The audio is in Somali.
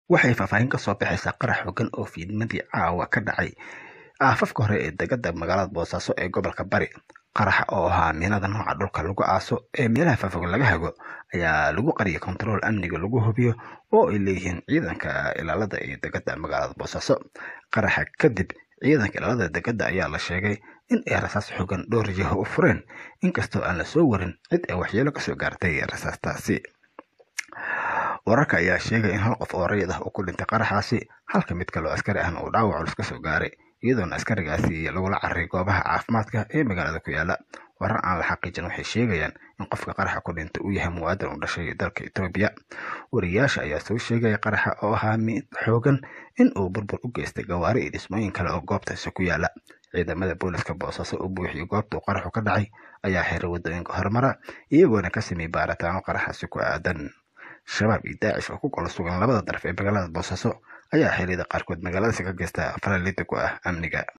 waxay faahfaahin ka soo baxaysaa qarax xogan oo fiidmadii caawa ka dhacay aafafka hore ee degada magaalada boosaaso ee gobolka bari qaraxa oo ahaa miinada nooca dhulka lagu aaso ee meelaha faafog laga hago ayaa lagu qariyay kontarool amniga lagu hubiyo oo ay leeyihiin ciidanka ilaalada ee degada magaalada boosaaso qaraxa kadib ciidanka ilaalada degada ayaa la sheegay in ay rasaas xogan dhowr jiho u fureen inkastoo aan la soo warin cid ay waxyeelo kasoo gaartay rasaastaasi wararka ayaa sheegay in hal qof oo rayid ah uu ku dhintay qaraxaasi halka mid kaloo askari ahna uu dhaawac culus kasoo gaaray iyadoona askarigaasi lagula cararay goobaha caafimaadka ee magaalada ku yaala warar aan la xaqiijin waxay sheegayaan in qofka qaraxa ku dhintay uu yahay muwaadin u dhashay dalka etoobiya wariyaasha ayaa soo sheegaya qaraxa oo ahaa mid xoogan in uu burbur u geystay gawaari iyo dhismooyin kale oo goobtaasi ku yaala ciidamada booliska boosaaso u buuxiyay goobta uu qaraxu ka dhacay ayaa xiray waddooyinka horumara iyagoona ka sameeyey baaritaano qaraxaasi ku aadan shabaab iyo daacish oo ku kala sugan labada daraf ee magaalada boosaaso ayaa xiliyada qaarkood magaaladaasi ka geysta faralida ku ah amniga